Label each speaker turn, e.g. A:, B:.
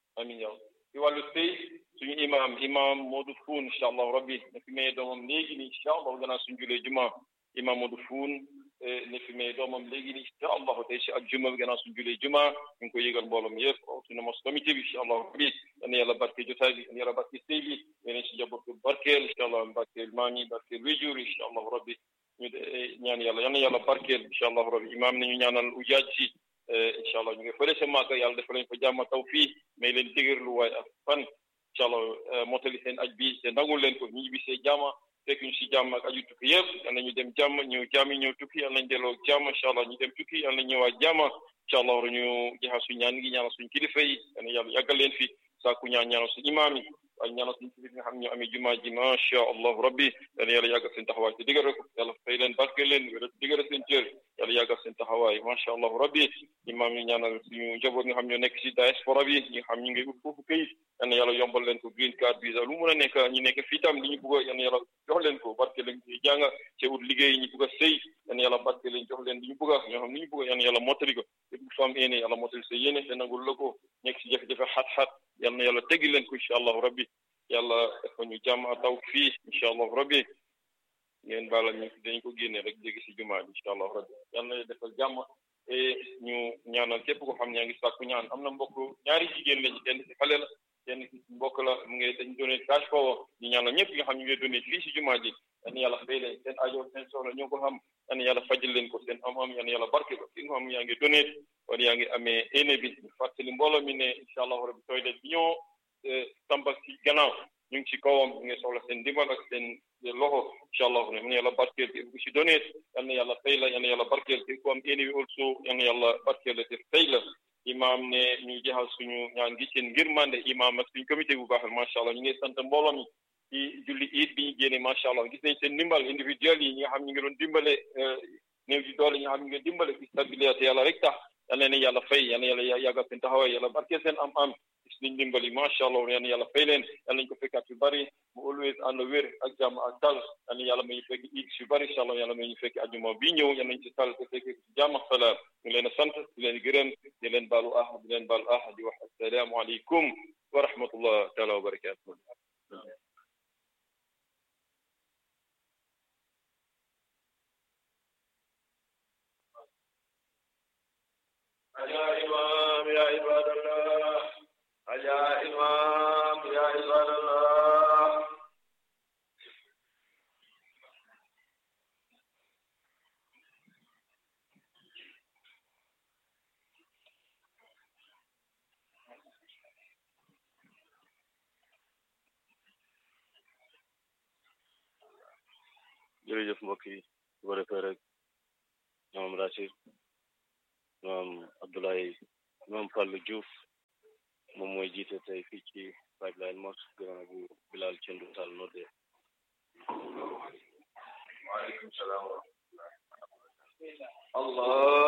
A: amin yow ci wàllu sëy suñu imam imam Modou Foun incha allahu rabbi ne fi maye doomam léegi nii incha allah gannaaw suñu julee juma imam Modou Foun ne fi maye doomam léegi nii incha allahu tey si ak juma bi gannaaw suñu julee juma ñu ngi koy yëgal mbooloom yëpp suñu mos comité bi incha allahu rabbi yal na yàlla barke jotaay bi yal na yàlla barke sëy bi yeneen si njaboot ko barkeel incha allah barkeel maam yi barkeel wéjur yi incha allahu rabbi ñu de ñaan yàlla yal na yàlla barkeel incha allahu rabbi imam nañu ñaanal ujaaj si incha allah ñu ngi fële sa màgg yàlla dafa leen fa jàmm taw fii may leen dëgërlu waaye ak fan incha allah motali seen aj bi te nangul leen ko ñu ñibbi see jàmm fekk ñu si jàmm ak aju tukki yëpp yal nañu dem jàmm ñëw jàmm ñëw tukki yal nañ delloo jàmm incha allah ñu dem tukki yal nañ ñëwaat jàmm incha allah war ñu jaxa suñ ñaan ngi ñaanal suñ kilifa yi yal na yàlla yàggal leen fi saaku ñaan ñaanal suñ imaam yi waaye ñaanal suñ kilifa nga xam ne ñoo amee jumaa ji macha allah rabbi yal na yàlla yàggal seen taxawaay te diggal ko yàlla fay leen barke leen wéra diggal seen cër yàlla yàggal seen taxawaay macha allah rabbi imaam yi ñaanal suñu njaboot nga xam ñoo nekk si diaspora bi ñi nga xam ñu ngi ut foofu këyit yal na yàlla yombal leen ko green card visa lu mun a nekk ñu nekk fii tam li ñu bëgg yal na yàlla jox leen ko barke leen ci jàng ci ut liggéey ñu bëgg a sëy yal na yàlla barke leen jox leen li ñu bëgg ñoo xam li ñu bëgg yal na yàlla mottali ko lépp ku am yéene yàlla mottali sa yéene te nangul la ko nekk si jafe-jafe xat-xat yal na yàlla teggi leen ko incha allahu rabbi yàlla dafa ñu jàmm taw fii incha allahu rabbi ngeen baalal ñu dañ ko génne rek jéggi si jumaa bi incha allahu rabbi yal na defal jàmm te ñu ñaanal képp ko xam ñaa ngi sàkku ñaan am na mbokk ñaari jigéen lañu kenn si xale la kenn si mbokk la mu ngi dañ donné cash power ñu ñaanal ñëpp nga xam ñu ngi donné fii si jumaa ji yan yàlla fay leen seen ajo seen soxla ñoo ko xam yan yàlla fajal leen ko seen am-am yan yàlla barke ko ki nga xam yaa ngi donné wala yaa ngi amee éne bi fàttali mbooloo mi ne incha allahu rabbi toilet bi ñoo tamba si gannaaw ñu ngi ci kawam ñu ngi soxla seen ndimbal ak seen loxo incha allahu rabbi yàlla barkeel ku si donné yal na yàlla fay la yal na yàlla barkeel te ku am éne bi also yal na yàlla barkeel la te fay la imaam ne ñu jeexal suñu ñaan gi seen ngir mande imaam ak suñu comité bu baax macha allah ñu ngi sant mbooloo mi ci julli iid bi ñu génne macha allah gis nañ seen ndimbal individuel yi ñi nga xam ñu ngi doon dimbale néew di doole ñi nga xam ñu ngi dimbale fi stabilité yàlla rek tax yal na leen yàlla fay yal na yàlla yàggal seen taxawaay yàlla barkeel seen am-am gis nañ dimbali macha allah yal na yàlla fay leen yal nañ ko fekkaat yu bari mu always ànd wér ak jàmm ak dal yal na yàlla may ñu fekk iid yu bari incha allah yàlla may ñu fekk ajuma bii ñëw yal nañ ci tal te fekk ci jàmm ak salaam ñu leen a sant di leen gërëm di leen baalu ah di leen baalu ah di wax assalaamu aleykum wa rahmatullah taala wa barakatuh
B: يا إمام يا عباد الله يا إمام يا عباد الله
C: jërëjëf mbokk yi su ko defee rek ñoom Rachid ñoom Abdoulaye ñoom Fallou Diouf moom mooy jiite tey fii ci pipeline mosque gannaaw bu Bilal Cendu Sall nodde
B: waaleykum salaam wa rahmatullah allah